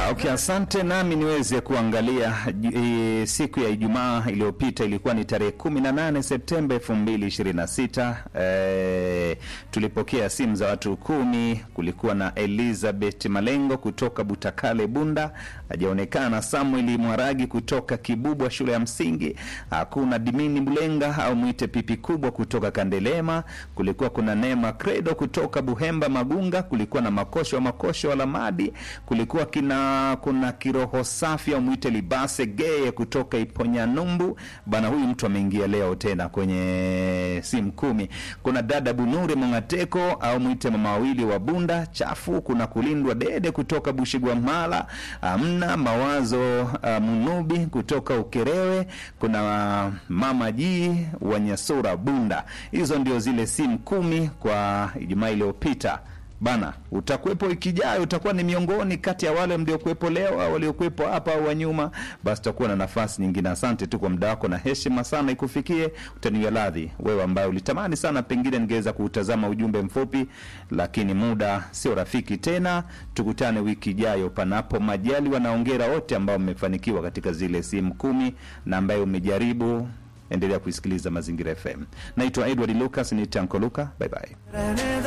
Okay, asante. Nami niweze kuangalia e, siku ya Ijumaa iliyopita ilikuwa ni tarehe 18 Septemba 2026. E, tulipokea simu za watu kumi. Kulikuwa na Elizabeth Malengo kutoka Butakale Bunda, hajaonekana. Samuel Mwaragi kutoka Kibubwa shule ya msingi, hakuna. Dimini Mlenga au mwite pipi kubwa kutoka Kandelema, kulikuwa kuna Neema Credo kutoka Buhemba Magunga, kulikuwa na Makosho wa Makosho wa Lamadi, kulikuwa kina kuna kiroho safi au mwite Libase Geye kutoka Iponya Numbu. Bana, huyu mtu ameingia leo tena kwenye simu kumi. Kuna dada Bunuri Mongateko au mwite mama wawili wa Bunda chafu. Kuna kulindwa Dede kutoka Bushigwa Mala, amna mawazo uh, Munubi kutoka Ukerewe. Kuna uh, mama Ji wa Nyasura Bunda. Hizo ndio zile simu kumi kwa Ijumaa iliyopita. Bana, utakuwepo wiki ijayo, utakuwa ni miongoni kati ya wale mliokuwepo leo au waliokuwepo hapa au wa nyuma, basi utakuwa na nafasi nyingine. Asante tu kwa muda wako na heshima sana ikufikie. Utaniwa radhi wewe ambaye ulitamani sana, pengine ningeweza kuutazama ujumbe mfupi, lakini muda sio rafiki tena. Tukutane wiki ijayo, panapo majali. Wanaongera wote ambao mmefanikiwa katika zile simu kumi na ambaye umejaribu endelea kuisikiliza Mazingira FM. Naitwa Edward Lucas, ni Tanko Luka. Bye bye.